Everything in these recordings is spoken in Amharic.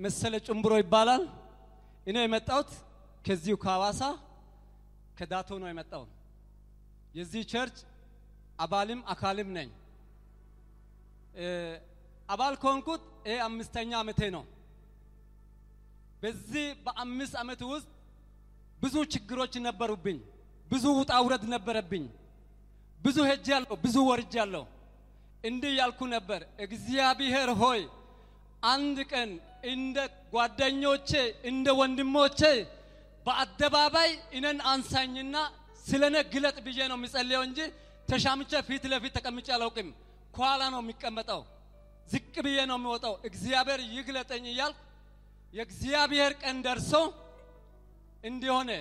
መሰለ ጭምብሮ ይባላል። እኔ የመጣሁት ከዚሁ ከሐዋሳ ከዳቶ ነው የመጣው። የዚህ ቸርች አባልም አካልም ነኝ። እ፣ አባል ከሆንኩት ይሄ አምስተኛ ዓመቴ ነው። በዚህ በአምስት ዓመት ውስጥ ብዙ ችግሮች ነበሩብኝ። ብዙ ውጣ ውረድ ነበረብኝ። ብዙ ሄጃለሁ፣ ብዙ ወርጃለሁ። እንዲህ ያልኩ ነበር፣ እግዚአብሔር ሆይ አንድ ቀን እንደ ጓደኞቼ እንደ ወንድሞቼ በአደባባይ እኔን አንሳኝና ስለ እኔ ግለጥ ብዬ ነው የሚጸልየው እንጂ ተሻምቼ ፊት ለፊት ተቀምጬ አላውቅም። ከኋላ ነው የሚቀመጠው። ዝቅ ብዬ ነው የሚወጣው። እግዚአብሔር ይግለጠኝ እያልኩ የእግዚአብሔር ቀን ደርሶ እንዲሆነ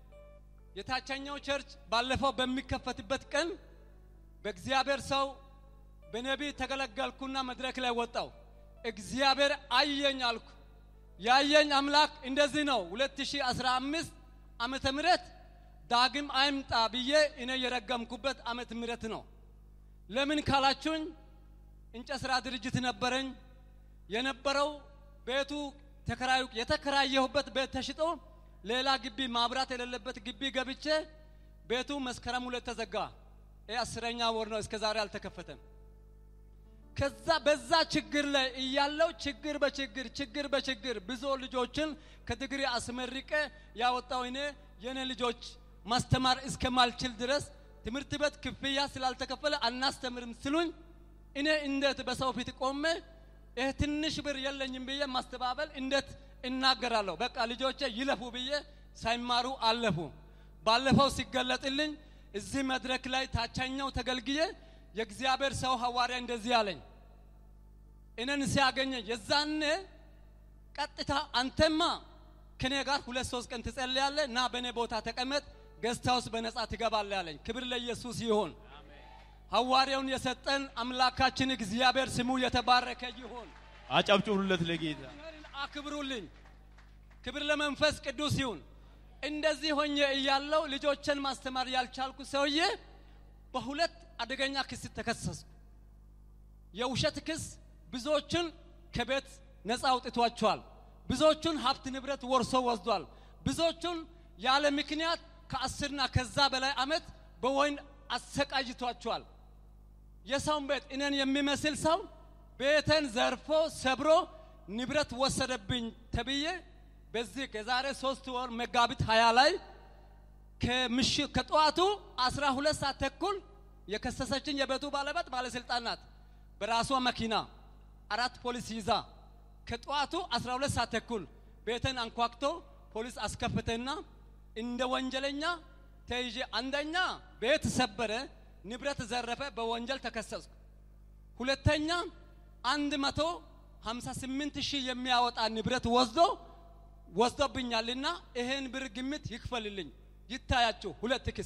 የታችኛው ቸርች ባለፈው በሚከፈትበት ቀን በእግዚአብሔር ሰው በነቢይ ተገለገልኩና መድረክ ላይ ወጣው። እግዚአብሔር አየኝ አልኩ። ያየኝ አምላክ እንደዚህ ነው። 2015 ዓመተ ምህረት ዳግም አይምጣ ብዬ እኔ የረገምኩበት ዓመተ ምህረት ነው። ለምን ካላችሁኝ እንጨት ስራ ድርጅት ነበረኝ። የነበረው ቤቱ ተከራዩ የተከራየሁበት ቤት ተሽጦ ሌላ ግቢ ማብራት የሌለበት ግቢ ገብቼ ቤቱ መስከረም ሁለት ተዘጋ። ይህ አስረኛ ወር ነው፣ እስከ ዛሬ አልተከፈተም። ከዛ በዛ ችግር ላይ እያለው ችግር በችግር ችግር በችግር ብዙ ልጆችን ከድግሪ አስመርቄ ያወጣው እኔ የኔ ልጆች ማስተማር እስከማልችል ድረስ ትምህርት ቤት ክፍያ ስላልተከፈለ አናስተምርም ስሉኝ እኔ እንዴት በሰው ፊት ቆሜ ይህ ትንሽ ብር የለኝም ብዬ ማስተባበል እንዴት እናገራለሁ? በቃ ልጆቼ ይለፉ ብዬ ሳይማሩ አለፉ። ባለፈው ሲገለጥልኝ እዚህ መድረክ ላይ ታችኛው ተገልግዬ የእግዚአብሔር ሰው ሐዋርያ እንደዚህ አለኝ። እኔን ሲያገኘኝ የዛኔ ቀጥታ አንተማ ከኔ ጋር ሁለት ሶስት ቀን ትጸልያለህ እና በእኔ ቦታ ተቀመጥ፣ ገዝታ ውስጥ በነጻ ትገባለህ አለኝ። ክብር ለኢየሱስ ይሁን። ሐዋርያውን የሰጠን አምላካችን እግዚአብሔር ስሙ የተባረከ ይሁን። አጨብጭቡለት ለጌታ። እግዚአብሔርን አክብሩልኝ። ክብር ለመንፈስ ቅዱስ ይሁን። እንደዚህ ሆኜ እያለው ልጆችን ማስተማር ያልቻልኩ ሰውዬ በሁለት አደገኛ ክስ ተከሰስኩ። የውሸት ክስ ብዙዎችን ከቤት ነፃ አውጥቷቸዋል። ብዙዎቹን ሀብት ንብረት ወርሶ ወስዷል። ብዙዎቹን ያለ ምክንያት ከአስርና ከዛ በላይ ዓመት በወይን አሰቃይቷቸዋል። የሰውን ቤት እኔን የሚመስል ሰው ቤተን ዘርፎ ሰብሮ ንብረት ወሰደብኝ ተብዬ በዚህ ከዛሬ ሶስት ወር መጋቢት ሀያ ላይ ከምሽት ከጠዋቱ 12 ሰዓት ተኩል የከሰሰችን የቤቱ ባለቤት ባለስልጣን ናት። በራሷ መኪና አራት ፖሊስ ይዛ ከጠዋቱ 12 ሰዓት ተኩል ቤተን አንኳክቶ ፖሊስ አስከፍተና እንደ ወንጀለኛ ተይዤ አንደኛ ቤት ሰበረ፣ ንብረት ዘረፈ፣ በወንጀል ተከሰስኩ። ሁለተኛ አንድ መቶ ሀምሳ ስምንት ሺህ የሚያወጣ ንብረት ወስዶ ወስዶብኛልና ይሄን ብር ግምት ይክፈልልኝ ይታያችሁ። ሁለት ክስ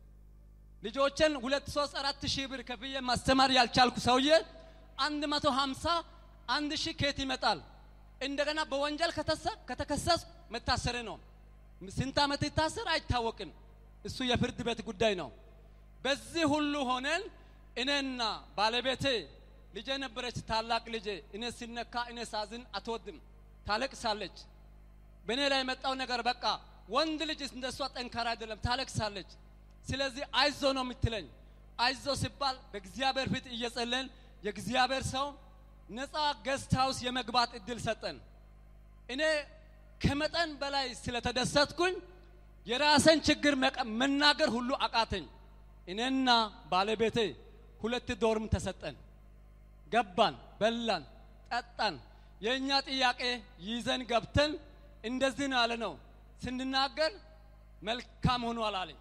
ልጆችን ሁለት ሶስት አራት ሺህ ብር ከፍዬ ማስተማር ያልቻልኩ ሰውዬ አንድ መቶ ሀምሳ አንድ ሺህ ከየት ይመጣል? እንደገና በወንጀል ከተሰ- ከተከሰስኩ መታሰር ነው። ስንት ዓመት ይታሰር አይታወቅም። እሱ የፍርድ ቤት ጉዳይ ነው። በዚህ ሁሉ ሆነን እኔና ባለቤቴ ልጄ ነበረች፣ ታላቅ ልጄ። እኔ ሲነካ እኔ ሳዝን አትወድም፣ ታለቅሳለች። በእኔ ላይ የመጣው ነገር በቃ ወንድ ልጅ እንደሷ ጠንካራ አይደለም፣ ታለቅሳለች። ስለዚህ አይዞ ነው የምትለኝ። አይዞ ሲባል በእግዚአብሔር ፊት እየጸለን የእግዚአብሔር ሰው ነፃ ገስት ሃውስ የመግባት እድል ሰጠን። እኔ ከመጠን በላይ ስለተደሰትኩኝ የራሰን ችግር መቀ- መናገር ሁሉ አቃተኝ። እኔና ባለቤቴ ሁለት ዶርም ተሰጠን። ገባን፣ በላን፣ ጠጣን። የእኛ ጥያቄ ይዘን ገብተን እንደዚህ ነው ያለ ነው ስንናገር መልካም ሆኗል አለኝ።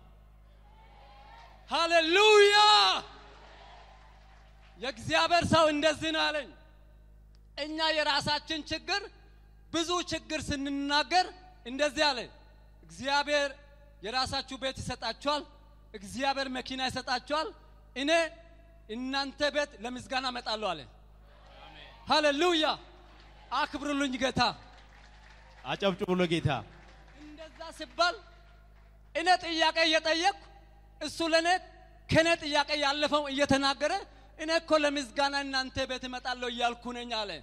ሃሌሉያ! የእግዚአብሔር ሰው እንደዚህ ነው አለኝ። እኛ የራሳችን ችግር ብዙ ችግር ስንናገር እንደዚህ አለ። እግዚአብሔር የራሳችሁ ቤት ይሰጣችኋል። እግዚአብሔር መኪና ይሰጣችኋል። እኔ እናንተ ቤት ለምስጋና እመጣለሁ አለ። ሃሌሉያ! አክብሩልኝ ጌታ። አጨብጭቡ ለጌታ። እንደዛ ሲባል እኔ ጥያቄ እየጠየቅኩ እሱ ለእኔ ከእኔ ጥያቄ ያለፈው እየተናገረ እኔ እኮ ለምስጋና እናንተ ቤት እመጣለሁ እያልኩ ነኝ አለ።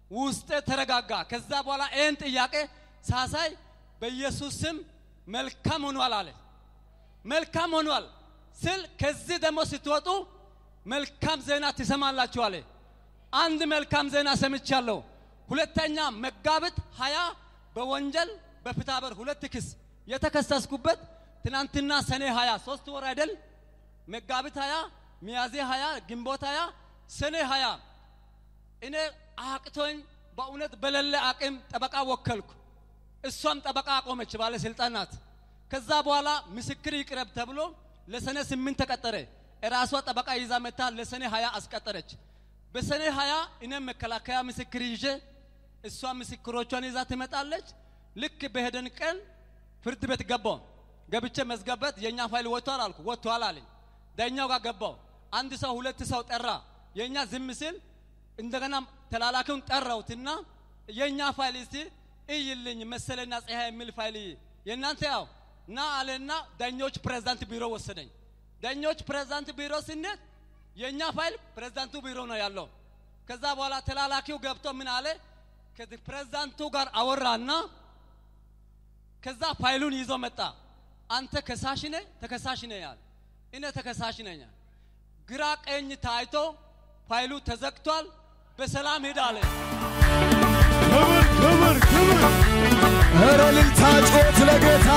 ውስጤ ተረጋጋ። ከዛ በኋላ ይህን ጥያቄ ሳሳይ በኢየሱስ ስም መልካም ሆኗል አለ። መልካም ሆኗል ስል ከዚህ ደግሞ ስትወጡ መልካም ዜና ትሰማላችሁ አለ። አንድ መልካም ዜና ሰምቻለሁ። ሁለተኛ መጋቢት ሀያ በወንጀል በፍትሐብሔር ሁለት ክስ የተከሰስኩበት ትናንትና ሰኔ ሀያ ሶስት ወር አይደል? መጋቢት ሀያ ሚያዝያ ሀያ ግንቦት ሀያ ሰኔ ሀያ እኔ አቅቶኝ በእውነት በሌለ አቅም ጠበቃ ወከልኩ። እሷም ጠበቃ አቆመች፣ ባለስልጣን ናት። ከዛ በኋላ ምስክር ይቅረብ ተብሎ ለሰኔ ስምንት ተቀጠረ። እራሷ ጠበቃ ይዛ መታ ለሰኔ ሀያ አስቀጠረች። በሰኔ ሀያ እኔም መከላከያ ምስክር ይዤ እሷ ምስክሮቿን ይዛ ትመጣለች። ልክ በሄደን ቀን ፍርድ ቤት ገባው። ገብቼ መዝገበት የእኛ ፋይል ወጥቷል አልኩ። ወጥቷል አለኝ። ዳኛው ጋር ገባው። አንድ ሰው ሁለት ሰው ጠራ። የእኛ ዝም ሲል እንደገና ተላላኪውን ጠራውትና የእኛ ፋይል እስቲ እይልኝ መሰለና ፀሐይ የሚል ፋይል እይ የእናንተ ያው ና አለና ዳኞች ፕሬዝዳንት ቢሮ ወሰደኝ። ዳኞች ፕሬዝዳንት ቢሮ ስንሄድ የእኛ ፋይል ፕሬዝዳንቱ ቢሮ ነው ያለው። ከዛ በኋላ ተላላኪው ገብቶ ምን አለ ከፕሬዝዳንቱ ጋር አወራና ከዛ ፋይሉን ይዞ መጣ። አንተ ከሳሽ ነህ ተከሳሽ ነህ ያለ እኔ ተከሳሽ ነኝ። ግራ ቀኝ ታይቶ ፋይሉ ተዘግቷል። በሰላም ሄድ አለ። ክብር ክብር ክብር ኧረ ልልታ ጮት ለጌታ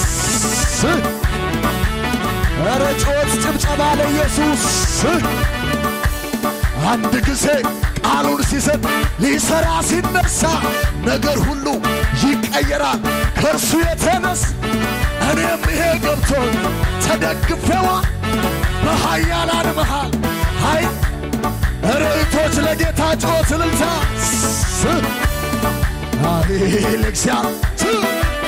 ኧረ ጮት ጭብጨባ ለኢየሱስ አንድ ጊዜ ቃሉን ሲሰጥ ሊሰራ ሲነሳ ነገር ሁሉ ይቀየራል ከእርሱ የተነስ እኔም ይሄ ገብቶኝ ተደግፌዋ በኃያላን መሃል ሀይ ርዕቶች ለጌታ ጮት ልልታ ኃይል እግዚአብሔር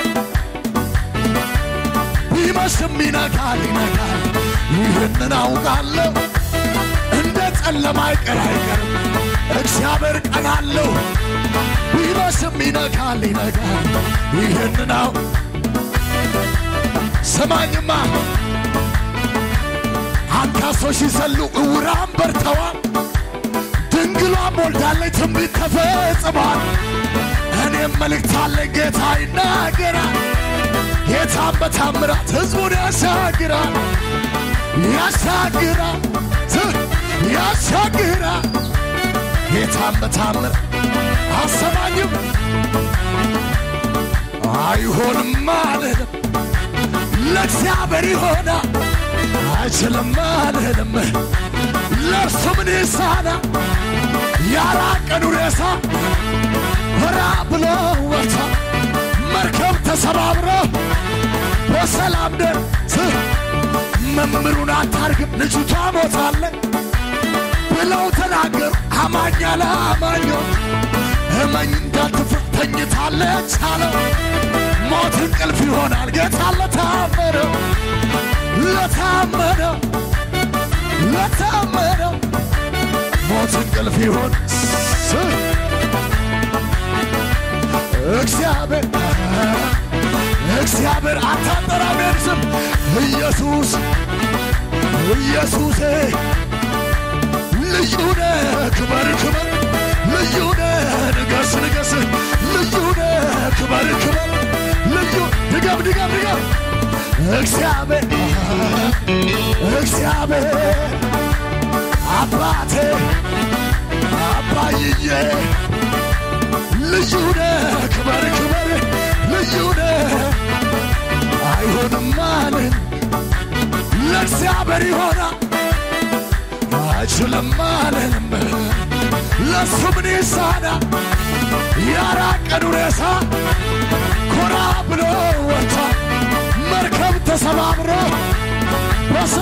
ቢመሽም ይነጋል ይነጋል ይህንን አውቃለሁ እንደ ጨለማ አይቀር አይቀርም እግዚአብሔር ቀን አለው ቢመሽም ይነጋል ይነጋል ይህንን አው ስማኝማ አንካሶች ሲዘሉ እውራን በርተዋል ድንግሏም ወልዳለች ትንቢት ተፈጽሟል እኔም መልእክት አለኝ ጌታ ይናገራል ጌታም በታምራት ሕዝቡን ያሻግራል ያሻግራል ት- ያሻግራል ጌታም በታምራት አሰማኝም አይሆንም አልልም ለእግዚአብሔር ይሆናል አይችልም አልልም ለእርሱ ምን ይሳናል ያራቀኑ ሬሳ ሆራ ብሎ ወታ መርከብ ተሰባብሮ በሰላም ደርስ መምህሩን አታርግም ልጅቷ ሞታለች ብለው ተናገሩ። አማኝ አላማኞች እመኝ እንዳትፍር ተኝታለች አለው። ሞት እንቅልፍ ይሆናል ጌታ ለታመነው ለታመነው ለታመነው ሞት እንቅልፍ ይሆን እግዚአብሔር እግዚአብሔር አታጠራሜን ስም ኢየሱስ ኢየሱሴ ልዩ ነህ ክበር ክበር ልዩ ነህ ንገስ ንገስ ልዩ ነህ ክበር ክበር ልዩ ድገም ድገም ድገም እግዚአብሔር እግዚአብሔር አባቴ አባይዬ ልዩ ነህ ክበር ክበር ልዩ ነህ አይሆንም አልን ለእግዚአብሔር ይሆናል አይችልም አልልም ለሱ ምን ይሳናል ያራቀኑ ሬሳ ኮራ ብሎ ወታ መርከብ ተሰባብሮ በሰ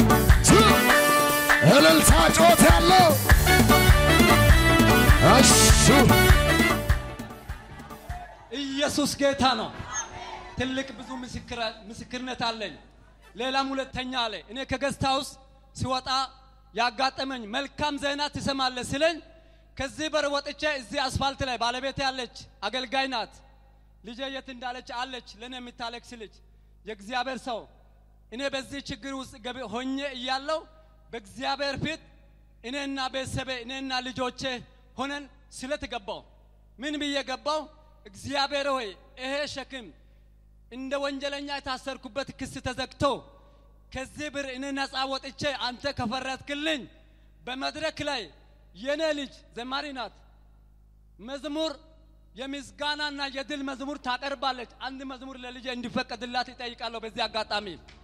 እልልታ ጮት ያለው እሱ ኢየሱስ ጌታ ነው። ትልቅ ብዙ ምስክር- ምስክርነት አለኝ። ሌላም ሁለተኛ አለ። እኔ ከገስት ሃውስ ሲወጣ ያጋጠመኝ መልካም ዜና ትሰማለህ ሲለኝ ከዚህ በር ወጥቼ እዚህ አስፋልት ላይ ባለቤቴ ያለች አገልጋይ ናት። ልጄ የት እንዳለች አለች፣ ለእኔ የምታለቅስ ልጅ የእግዚአብሔር ሰው እኔ በዚህ ችግር ውስጥ ገቢ ሆኜ እያለው በእግዚአብሔር ፊት እኔና ቤተሰቤ እኔና ልጆቼ ሆነን ስለተገባው ምን ብዬ ገባው? እግዚአብሔር ሆይ ይሄ ሸክም እንደ ወንጀለኛ የታሰርኩበት ክስ ተዘግቶ ከዚህ ብር እኔ ነፃ ወጥቼ አንተ ከፈረድክልኝ በመድረክ ላይ የኔ ልጅ ዘማሪ ናት መዝሙር የምስጋናና የድል መዝሙር ታቀርባለች። አንድ መዝሙር ለልጄ እንዲፈቀድላት ይጠይቃለሁ። በዚህ አጋጣሚ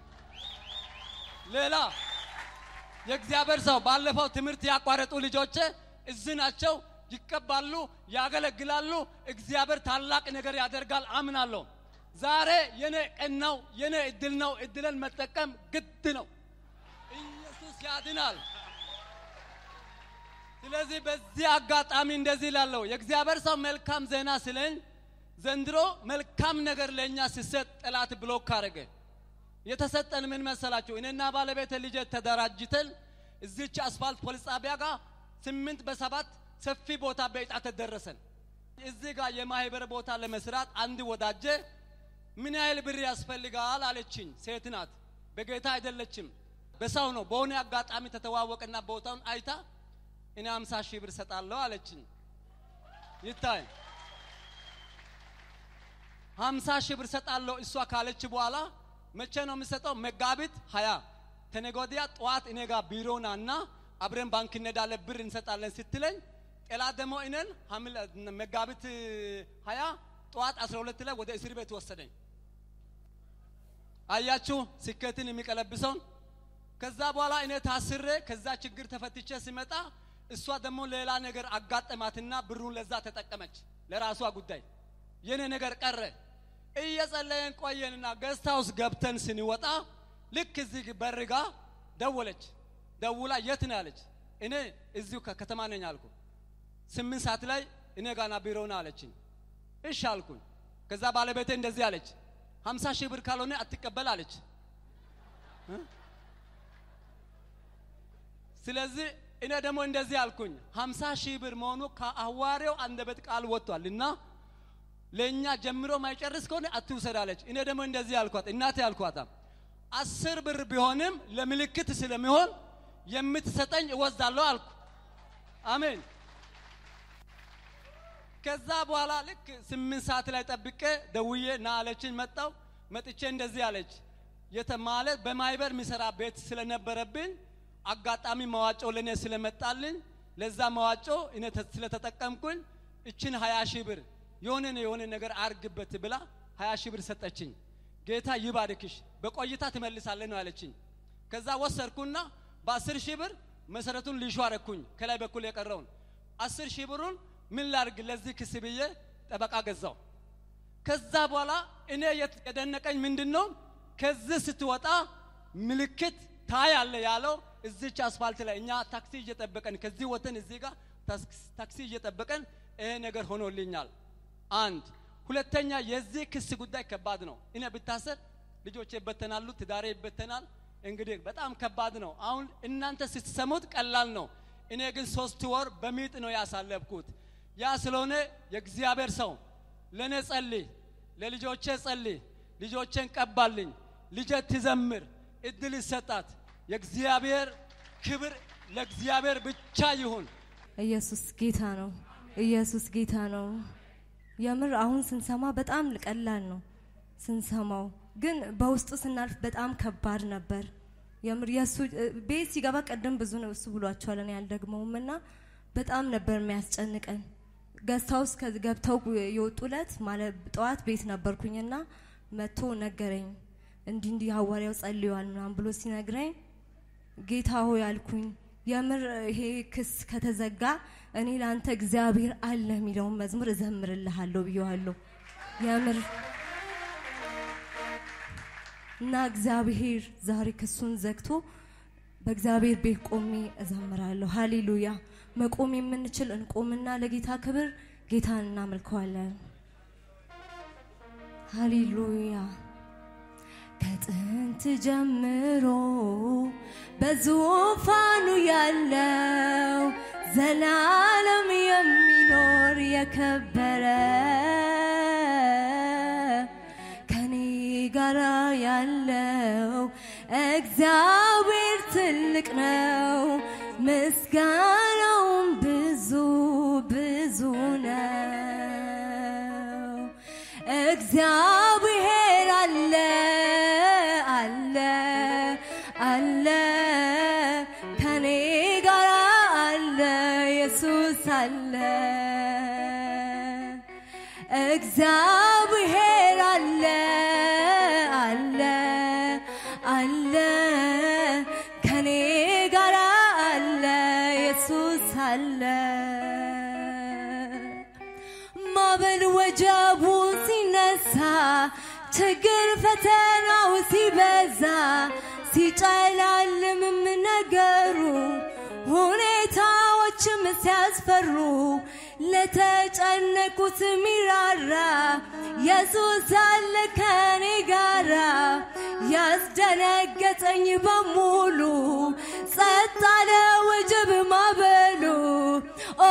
ሌላ የእግዚአብሔር ሰው ባለፈው ትምህርት ያቋረጡ ልጆቼ እዚህ ናቸው። ይቀባሉ፣ ያገለግላሉ። እግዚአብሔር ታላቅ ነገር ያደርጋል አምናለሁ። ዛሬ የኔ ቀን ነው፣ የኔ እድል ነው። እድልን መጠቀም ግድ ነው። ኢየሱስ ያድናል። ስለዚህ በዚህ አጋጣሚ እንደዚህ ላለው የእግዚአብሔር ሰው መልካም ዜና ስለኝ ዘንድሮ መልካም ነገር ለእኛ ሲሰጥ ጠላት ብሎክ አረገ። የተሰጠን ምን መሰላችሁ? እኔና ባለቤት ልጄ ተደራጅተን እዚች አስፋልት ፖሊስ ጣቢያ ጋር ስምንት በሰባት ሰፊ ቦታ በዕጣ ተደረሰን። እዚህ ጋር የማህበር ቦታ ለመስራት አንድ ወዳጄ ምን ያህል ብር ያስፈልጋል አለችኝ። ሴት ናት፣ በጌታ አይደለችም፣ በሰው ነው። በሆነ አጋጣሚ ተተዋወቅና ቦታውን አይታ እኔ አምሳ ሺህ ብር ሰጣለሁ አለችኝ። ይታይ ሀምሳ ሺህ ብር ሰጣለሁ እሷ ካለች በኋላ መቼ ነው የምሰጠው? መጋቢት ሀያ ተነገ ወዲያ ጠዋት እኔ ጋር ቢሮ ናና አብረን ባንክ እንሄዳለን ብር እንሰጣለን ስትለኝ ጠላት ደግሞ እኔን መጋቢት ሀያ ጠዋት አስራ ሁለት ላይ ወደ እስር ቤት ወሰደኝ። አያችሁ ስኬትን የሚቀለብሰውን። ከዛ በኋላ እኔ ታስሬ ከዛ ችግር ተፈትቼ ሲመጣ እሷ ደግሞ ሌላ ነገር አጋጠማትና ብሩን ለዛ ተጠቀመች ለራሷ ጉዳይ። የኔ ነገር ቀረ። እየጸለየን ቆየንና ገስት ሃውስ ገብተን ስንወጣ ልክ እዚህ በር ጋ ደወለች። ደውላ የት ነው ያለች። እኔ እዚሁ ከከተማ ነኝ አልኩ። ስምንት ሰዓት ላይ እኔ ጋና ቢሮ ነው አለችኝ። እሺ አልኩኝ። ከዛ ባለቤቴ እንደዚህ አለች፣ ሀምሳ ሺህ ብር ካልሆነ አትቀበል አለች። ስለዚህ እኔ ደግሞ እንደዚህ አልኩኝ፣ ሀምሳ ሺህ ብር መሆኑ ከአዋሬው አንደበት ቃል ወጥቷል እና ለእኛ ጀምሮ ማይጨርስ ከሆነ አትውሰድ አለች። እኔ ደግሞ እንደዚህ አልኳት፣ እናቴ አልኳታ አስር ብር ቢሆንም ለምልክት ስለሚሆን የምትሰጠኝ እወስዳለሁ አልኩ። አሜን። ከዛ በኋላ ልክ ስምንት ሰዓት ላይ ጠብቄ ደውዬ ና አለችኝ። መጣው መጥቼ እንደዚህ አለች የተማለት በማይበር የሚሰራ ቤት ስለነበረብኝ አጋጣሚ መዋጮ ለእኔ ስለመጣልኝ ለዛ መዋጮ እኔ ስለተጠቀምኩኝ እችን ሀያ ሺህ ብር የሆነ የሆነ ነገር አርግበት ብላ ሀያ ሺህ ብር ሰጠችኝ። ጌታ ይባርክሽ፣ በቆይታ ትመልሳለህ ነው ያለችኝ። ከዛ ወሰድኩና በአስር ሺህ ብር መሰረቱን ሊሾ አረኩኝ። ከላይ በኩል የቀረውን አስር ሺህ ብሩን ምን ላርግ ለዚህ ክስ ብዬ ጠበቃ ገዛው። ከዛ በኋላ እኔ የደነቀኝ ምንድን ነው ከዚህ ስትወጣ ምልክት ታያለ ያለው እዚች አስፋልት ላይ እኛ ታክሲ እየጠበቀን ከዚህ ወተን እዚህ ጋር ታክሲ እየጠበቀን ይሄ ነገር ሆኖልኛል። አንድ ሁለተኛ የዚህ ክስ ጉዳይ ከባድ ነው። እኔ ብታሰር ልጆቼ ይበተናሉ፣ ትዳሬ ይበተናል። እንግዲህ በጣም ከባድ ነው። አሁን እናንተ ስትሰሙት ቀላል ነው። እኔ ግን ሶስት ወር በሚጥ ነው ያሳለፍኩት። ያ ስለሆነ የእግዚአብሔር ሰው ለእኔ ጸልይ፣ ለልጆቼ ጸልይ፣ ልጆቼን ቀባልኝ፣ ልጄ ትዘምር፣ እድል ይሰጣት። የእግዚአብሔር ክብር ለእግዚአብሔር ብቻ ይሁን። ኢየሱስ ጌታ ነው። ኢየሱስ ጌታ ነው። የምር አሁን ስንሰማ በጣም ቀላል ነው ስንሰማው፣ ግን በውስጡ ስናልፍ በጣም ከባድ ነበር። የምር የእሱ ቤት ሲገባ ቀደም ብዙ ነው እሱ ብሏቸዋል፣ እኔ አልደግመውም እና በጣም ነበር የሚያስጨንቀን። ገስት ሃውስ ገብተው የወጡለት ማለት ጠዋት ቤት ነበርኩኝና መጥቶ ነገረኝ። እንዲህ እንዲህ ሐዋርያው ጸልዩዋል ምናምን ብሎ ሲነግረኝ ጌታ ሆይ አልኩኝ። የምር ይሄ ክስ ከተዘጋ እኔ ለአንተ እግዚአብሔር አለ የሚለውን መዝሙር እዘምርልሃለሁ ብየዋለሁ። የምር እና እግዚአብሔር ዛሬ ክሱን ዘግቶ በእግዚአብሔር ቤት ቆሜ እዘምራለሁ። ሃሌሉያ። መቆም የምንችል እንቆምና ለጌታ ክብር ጌታን እናመልከዋለን። ሃሌሉያ። ከጥንት ጀምሮ በዙፋኑ ያለው ዘላለም የሚኖር የከበረ ከኔ ጋራ ያለው እግዚአብሔር ትልቅ ነው፣ ምስጋናውም ብዙ እግዚአብሔር አለ አለ አለ ከኔ ጋር አለ ኢየሱስ አለ ማዕበል ወጀቡ ሲነሳ ችግር ፈተናው ሲበዛ ሲጨላልምም ነገሩ ሁኔታዎችም ሲያስፈሩ ለተጨነቁት ሚራራ ኢየሱስ አለ ከኔ ጋራ ያስደነገጠኝ በሙሉ ጸጥ አለ ወጀብ ማዕበሉ ኦ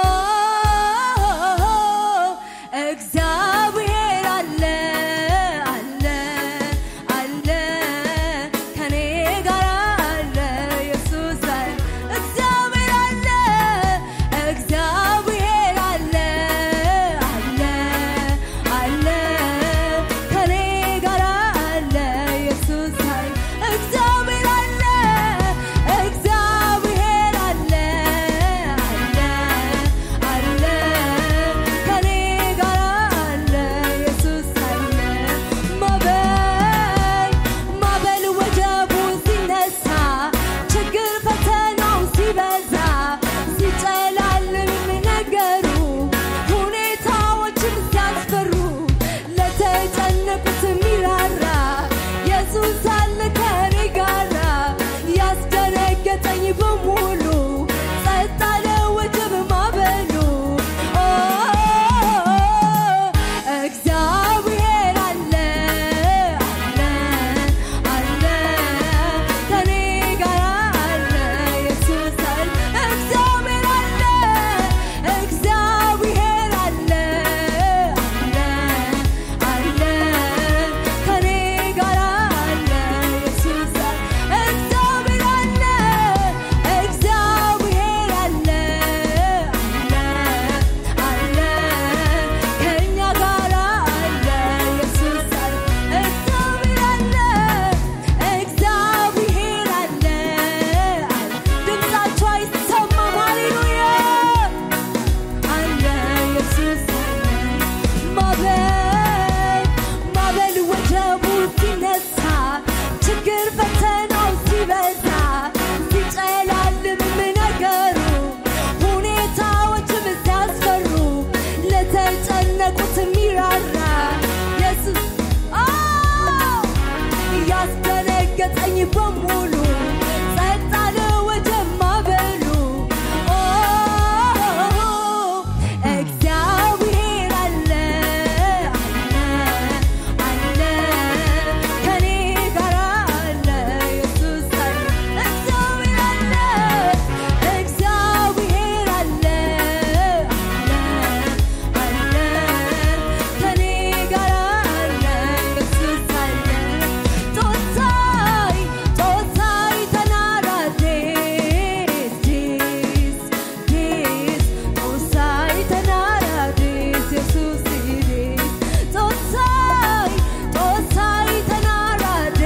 እግዚአብሔር አለ አለ አለ ከኔ ጋር አለ ኢየሱስ አለ እግዚአብሔር አለ እግዚአብሔር አለ አለ አለ ከኔ ጋር አለ ኢየሱስ አለ እግዚአብሔር አለ እግዚአብሔር አለ አለ አለ ከኔ ጋር አለ ኢየሱስ አለ ማዕበል ማዕበል ወጀቡ ሲነሳ ችግር ፈተናው ሲበዛ ሲጨላልም ነገሩ ሁኔታዎችም ሲያስፈሩ ለተጨነቁት ሚራራ ኢየሱስ አለ ከኔ ጋራ ያስደነገጠኝ በሙሉ ጸጥ አለ ወጀብ ማዕበሉ ኦ እግዚአብሔር አለ አለ አለ ከኔ ጋር አለ ኢየሱስ አለ እግዚአብሔር አለ እግዚአብሔር አለ አለ አለ ከኔ ጋር አለ ኢየሱስ አለ እግዚአብሔር አለ እግዚአብሔር አለ አለ አለ ከእኛ ጋር አለ ኢየሱስ አለ እግዚአብሔር አለ እግዚአብሔር አለ ድምፃችሁ አይሰማም ሃሌሉያ አለ ኢየሱስ አለ ማዕበል ማዕበል ወጀቡ ሲነሳ ችግር ፈተናው ሲበዛ ሲጨላልምም ነገሩ ሁኔታዎችም ሲያስፈሩ ለተጨነቁት ሚራራ ኢየሱስ አዎ ያስደነገጠኝ በሙሉ ጸጥ አለ ወጀብ ማዕበሉ ኦ እግዚአብሔር አለ አለ አለ ከኔ ጋር አለ ኢየሱስ አለ እግዚአብሔር አለ እግዚአብሔር አለ አለ አለ ከኔ ጋር አለ ኢየሱስ አለ ጦሳይ ጦሳይ ተናራቴ ዲስ ዲስ ጦሳይ ተናራቴ ኢየሱስ ዲስ ጦሳይ ጦሳይ ተናራቴ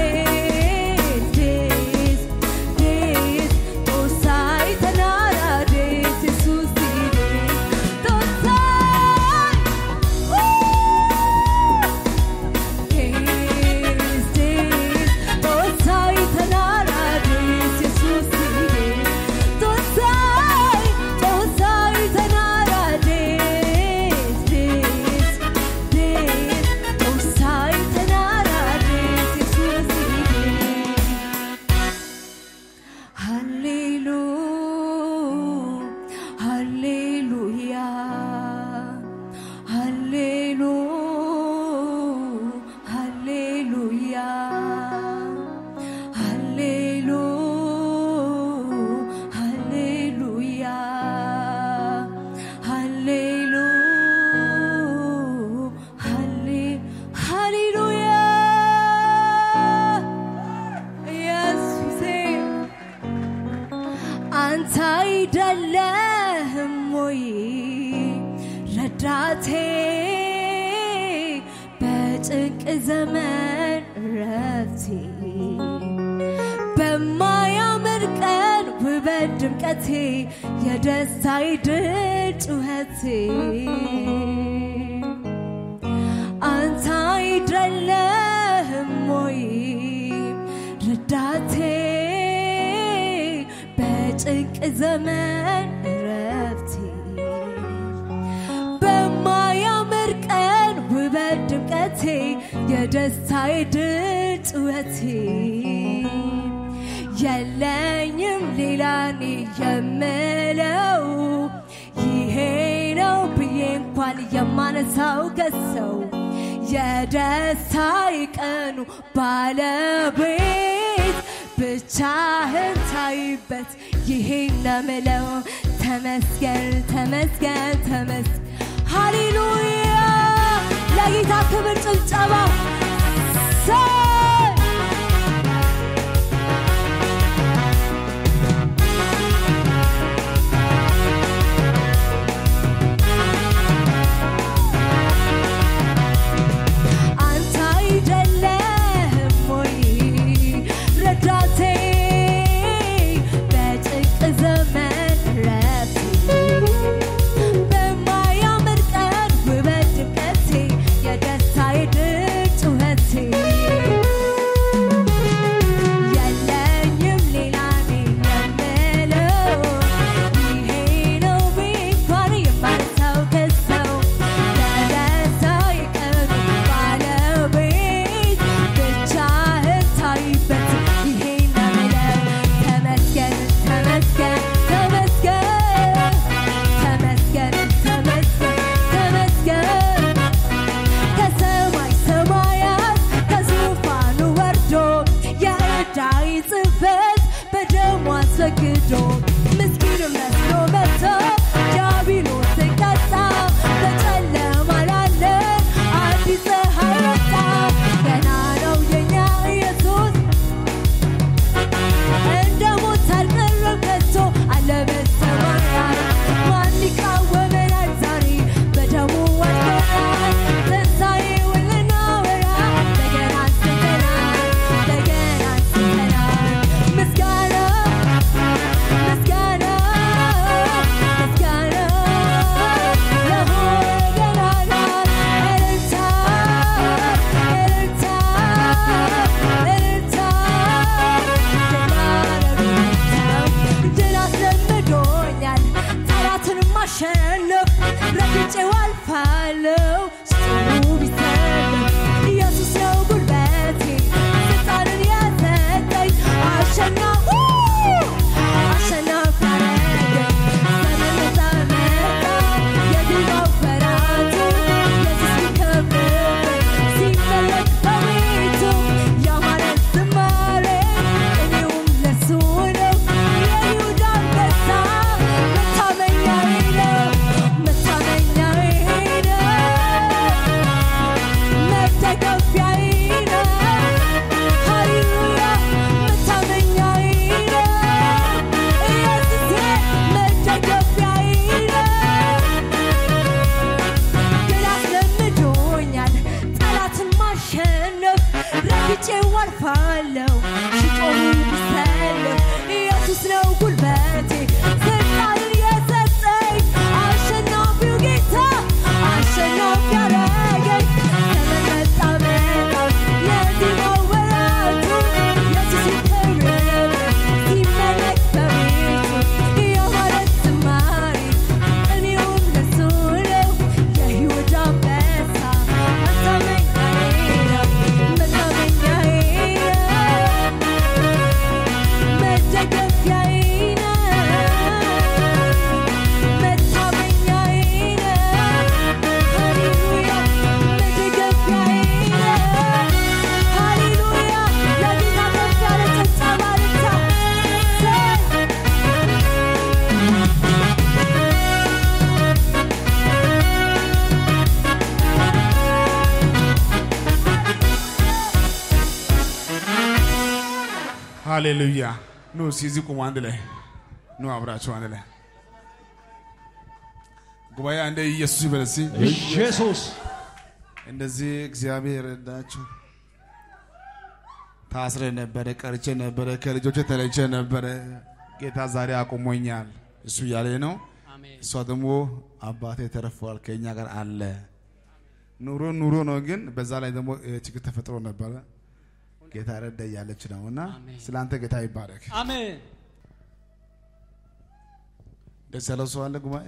ዲስ ዲስ ጦሳይ ተናራቴ ኢየሱስ ዲስ ጦሳይ Hallelujah. Hallelujah. Hallelujah. Hallelujah. Hallelujah. Halle- Hallelujah. Yes, we sing. አንተ አይደለህም ወይ ረዳቴ በጭንቅ ዘመን ረፍቴ በማያምር ቀን ውበት ድምቀቴ የደስታዬ ድል ጩኸቴ አንተ አይደለህም ወይ ረዳቴ በጭንቅ ዘመን እረፍቴ በማያምር ቀን ውበት ድምቀቴ የደስታዬ ድል ጩኸቴ የለኝም ሌላ እኔ የምለው ይሄ ነው ብዬ እንኳን የማነሳው ከሰው የደስታዬ ቀኑ ባለቤት ብቻህን ታይበት ይሄ ነምለው ተመስገን ተመስገን ተመስገን ሃሌሉያ ለጌታ ክብር ጭብጨባ ሰይ አንተ አይደለህም ወይ ረዳቴ በጭንቅ ዘመን ረፍቴ በማያምር ቀን ውበት ድምቀቴ የደስታዬ ድል ጩኸቴ የለኝም ሌላ እኔ የምለው ይሄ ነው ብዬ እንኳን የማነሳው ከሰው የደስታዬ ቀኑ ባለቤት ብቻህን ታይበት ይሄ ነው የምለው ተመስገን ተመስገን ተመስገን ተመስገን ተመስገን ተመስገን ከሰማይ ሰማያት ከዙፋኑ ወርዶ የዕዳይ ጽሕፈት በደሙ አስወግዶ ምስኪን መስሎ መጥቶ ዲያብሎስን ቀጣ። በጨለማ ላለን አዲስ ፀሐይ ወጣ። ገና ነው የኛ ኢየሱስ እንደ ሞት አልቀረም ከቶ አለ በሰማያት። ማን ይቃወመናል ዛሬ? በደሙ ወድቀናል። ትንሣኤውን ልናወራ በገና አንስተናል፣ በገና አንስተናል። ምስጋና ምስጋና ምስጋና ለሆነ ገናና እልልታ እልልታ እልልታ ድል አስለምዶኛል ጠላትን ማሸነፍ ረግጬው አልፋለሁ ስጥሩ ቢሰለፍ ኢየሱስ ነው ጉልበቴ ስልጣንን የሰጠኝ አሸናፊ አሸናፊ አረገኝ ዘመን ነፃ መጣ የግባው ወራቱ ኢየሱስ ሲከብርበት ሲመለክ በቤቱ ያማረ ዝማሬ እኔውም ለሱ ነው የይሁዳ አንበሳ መታመኛዬ ነው መታመኛዬ ነው መደገፊያዬ ነው ሃሌሉያ መታመኛዬ ነው ኢየሱሴ መደገፊያዬ ነው ድል አስለምዶኛል ጠላትን ማሸነፍ ረግጬው አልፋለሁ ሲጦሩ ቢሰለፍ ኢየሱስ ነው ጉልበቴ ስልጣንን የሰጠኝ አሸናፊው ጌታ አሸናፊ ያረገኝ ዘመን መጣ መጣ የዜማው ወራቱ ኢየሱስ ይከብርበት ሲመለክ በቤቱ ያማረ ዝማሬ እኔውም ለሱ ነው የይሁዳ አንበሳ መታመኛዬ ነው መታመኛዬ ነው መደገፊያዬ ነው መታመኛዬ ነው ሃሌሉያ መደገፊያዬ ነው ሃሌሉያ ለጌታ ከፍ ያለ ጭብጨባ ልታ ሃሌሉያ ኑ እስኪ እዚህ ቁሙ አንድ ላይ ኑ አብራችሁ አንድ ላይ ጉባኤ አንደ ኢየሱስ ይበል እስኪ ኢየሱስ እንደዚህ እግዚአብሔር ረዳችሁ ታስረ ነበረ ቀርቼ ነበረ ከልጆቼ ተለይቼ ነበረ ጌታ ዛሬ አቁሞኛል እሱ እያለ ነው አሜን እሷ ደግሞ አባቴ ተረፏል ከእኛ ጋር አለ ኑሮ ኑሮ ነው፣ ግን በዛ ላይ ደግሞ እ፣ ችግር ተፈጥሮ ነበረ። ጌታ ረዳ እያለች ነው እና አሜን። ስለ አንተ ጌታ ይባረክ። አሜን። ደስ ያለው ሰው አለ ጉባኤ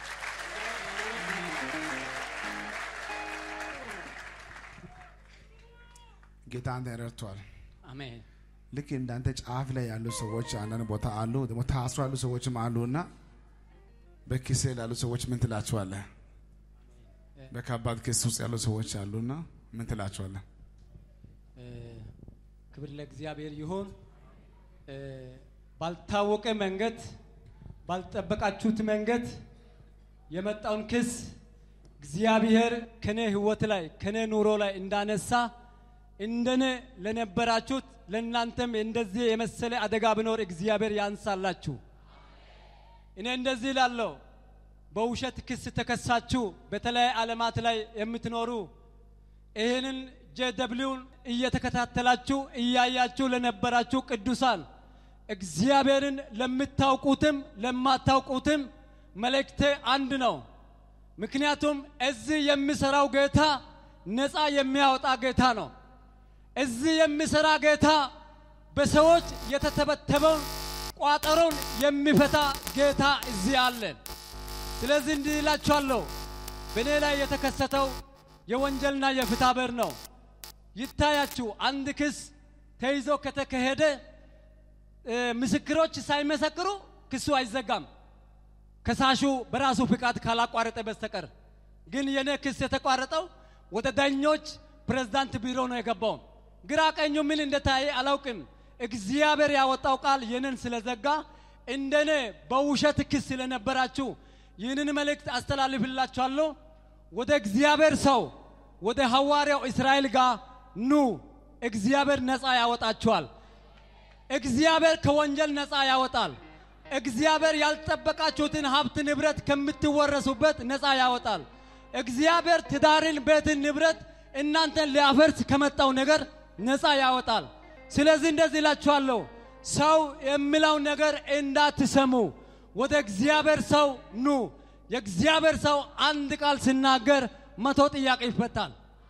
ጌታ አንተ ረድቷል። አሜን። ልክ እንዳንተ ጫፍ ላይ ያሉ ሰዎች አንዳንድ ቦታ አሉ፣ ደግሞ ታስሮ ያሉ ሰዎችም አሉ እና በኪስ ላሉ ሰዎች ምን ትላቸዋለህ? በከባድ ክስ ውስጥ ያሉ ሰዎች አሉና ምን ትላቸዋለህ? እ፣ ክብር ለእግዚአብሔር ይሁን። እ፣ ባልታወቀ መንገድ ባልጠበቃችሁት መንገድ የመጣውን ክስ እግዚአብሔር ከኔ ሕይወት ላይ ከኔ ኑሮ ላይ እንዳነሳ እንደኔ ለነበራችሁት ለእናንተም እንደዚህ የመሰለ አደጋ ቢኖር እግዚአብሔር ያንሳላችሁ። እኔ እንደዚህ ላለው በውሸት ክስ ተከሳችሁ በተለያየ ዓለማት ላይ የምትኖሩ ይህንን ጄደብሊውን እየተከታተላችሁ እያያችሁ ለነበራችሁ ቅዱሳን እግዚአብሔርን ለምታውቁትም ለማታውቁትም መልእክቴ አንድ ነው። ምክንያቱም እዚህ የሚሰራው ጌታ ነፃ የሚያወጣ ጌታ ነው። እዚህ የሚሰራ ጌታ በሰዎች የተተበተበውን ቋጠሮን የሚፈታ ጌታ እዚህ አለን። ስለዚህ እንዲህ እላችኋለሁ፣ በእኔ ላይ የተከሰተው የወንጀልና የፍትሐ ብሔር ነው። ይታያችሁ፣ አንድ ክስ ተይዞ ከተካሄደ እ፣ ምስክሮች ሳይመሰክሩ ክሱ አይዘጋም ከሳሹ በራሱ ፍቃድ ካላቋረጠ በስተቀር። ግን የኔ ክስ የተቋረጠው ወደ ዳኞች ፕሬዝዳንት ቢሮ ነው የገባው። ግራ ቀኙ ምን እንደታየ አላውቅም። እግዚአብሔር ያወጣው ቃል ይህንን ስለዘጋ እንደኔ በውሸት ክስ ስለነበራችሁ ይህንን መልእክት አስተላልፍላችኋለሁ። ወደ እግዚአብሔር ሰው ወደ ሐዋርያው እስራኤል ጋር ኑ፣ እግዚአብሔር ነፃ ያወጣችኋል። እግዚአብሔር ከወንጀል ነፃ ያወጣል። እግዚአብሔር ያልጠበቃችሁትን ሀብት ንብረት ከምትወረሱበት ነፃ ያወጣል። እግዚአብሔር ትዳርን፣ ቤትን፣ ንብረት እናንተን ሊያፈርስ ከመጣው ነገር ነፃ ያወጣል። ስለዚህ እንደዚህ እላችኋለሁ፣ ሰው የሚለው ነገር እንዳትሰሙ፣ ወደ እግዚአብሔር ሰው ኑ። የእግዚአብሔር ሰው አንድ ቃል ሲናገር መቶ ጥያቄ ይፈታል።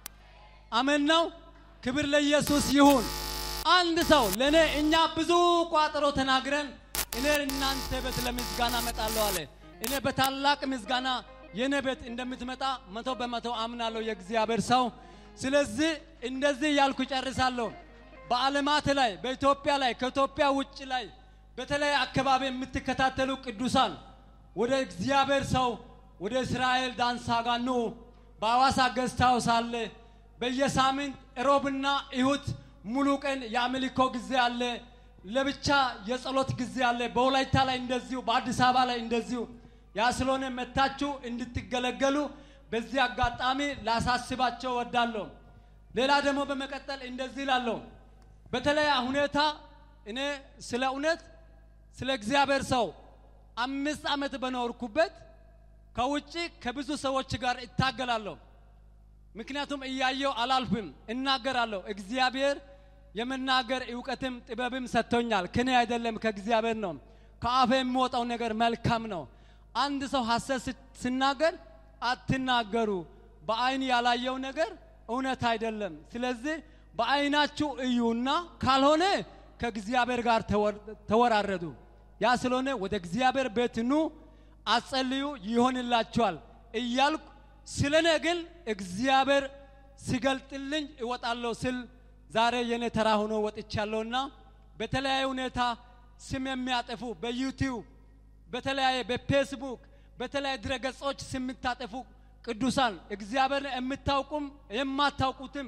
አሜን ነው። ክብር ለኢየሱስ ይሁን። አንድ ሰው ለእኔ እኛ ብዙ ቋጠሮ ተናግረን እኔ እናንተ ቤት ለምስጋና እመጣለሁ አለ። እኔ በታላቅ ምስጋና የእኔ ቤት እንደምትመጣ መቶ በመቶ አምናለሁ የእግዚአብሔር ሰው። ስለዚህ እንደዚህ እያልኩ ጨርሳለሁ። በዓለማት ላይ በኢትዮጵያ ላይ ከኢትዮጵያ ውጭ ላይ በተለያየ አካባቢ የምትከታተሉ ቅዱሳን ወደ እግዚአብሔር ሰው ወደ እስራኤል ዳንሳ ጋር ኑ። በሐዋሳ ገዝታው ሳለ በየሳምንት ሮብና እሁድ ሙሉ ቀን የአምልኮ ጊዜ አለ። ለብቻ የጸሎት ጊዜ አለ። በወላይታ ላይ እንደዚሁ፣ በአዲስ አበባ ላይ እንደዚሁ። ያ ስለሆነ መታችሁ እንድትገለገሉ በዚህ አጋጣሚ ላሳስባቸው ወዳለሁ። ሌላ ደግሞ በመቀጠል እንደዚህ ላለሁ በተለያ ሁኔታ እኔ ስለ እውነት ስለ እግዚአብሔር ሰው አምስት ዓመት በኖርኩበት ከውጭ ከብዙ ሰዎች ጋር እታገላለሁ። ምክንያቱም እያየው አላልፍም፣ እናገራለሁ። እግዚአብሔር የመናገር እውቀትም ጥበብም ሰጥቶኛል። ከኔ አይደለም ከእግዚአብሔር ነው። ከአፌ የሚወጣው ነገር መልካም ነው። አንድ ሰው ሐሰት ስ- ሲናገር አትናገሩ፣ በአይን ያላየው ነገር እውነት አይደለም። ስለዚህ በአይናችሁ እዩና ካልሆነ ከእግዚአብሔር ጋር ተወር- ተወራረዱ። ያ ስለሆነ ወደ እግዚአብሔር ቤት ኑ፣ አጸልዩ፣ ይሆንላችኋል እያልኩ ስለ እኔ ግን እግዚአብሔር ሲገልጥልኝ እወጣለሁ ስል ዛሬ የኔ ተራ ሆኖ ወጥቻለሁና በተለያየ ሁኔታ ስም የሚያጠፉ በዩቲዩብ በተለያየ በፌስቡክ በተለያየ ድረገጾች ስም የምታጠፉ ቅዱሳን እግዚአብሔር የምታውቁም የማታውቁትም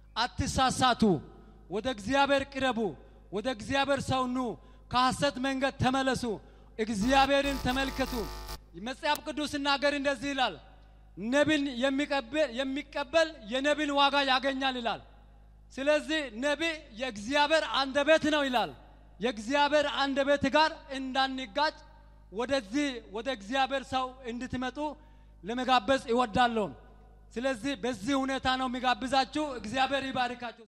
አትሳሳቱ። ወደ እግዚአብሔር ቅረቡ። ወደ እግዚአብሔር ሰው ኑ። ከሐሰት መንገድ ተመለሱ። እግዚአብሔርን ተመልከቱ። መጽሐፍ ቅዱስ ሲናገር እንደዚህ ይላል፣ ነቢን የሚቀበል የሚቀበል የነቢን ዋጋ ያገኛል ይላል። ስለዚህ ነቢ የእግዚአብሔር አንደበት ነው ይላል። የእግዚአብሔር አንደበት ጋር እንዳንጋጭ ወደዚህ ወደ እግዚአብሔር ሰው እንድትመጡ ለመጋበዝ ይወዳለሁ። ስለዚህ በዚህ ሁኔታ ነው የሚጋብዛችሁ። እግዚአብሔር ይባርካችሁ።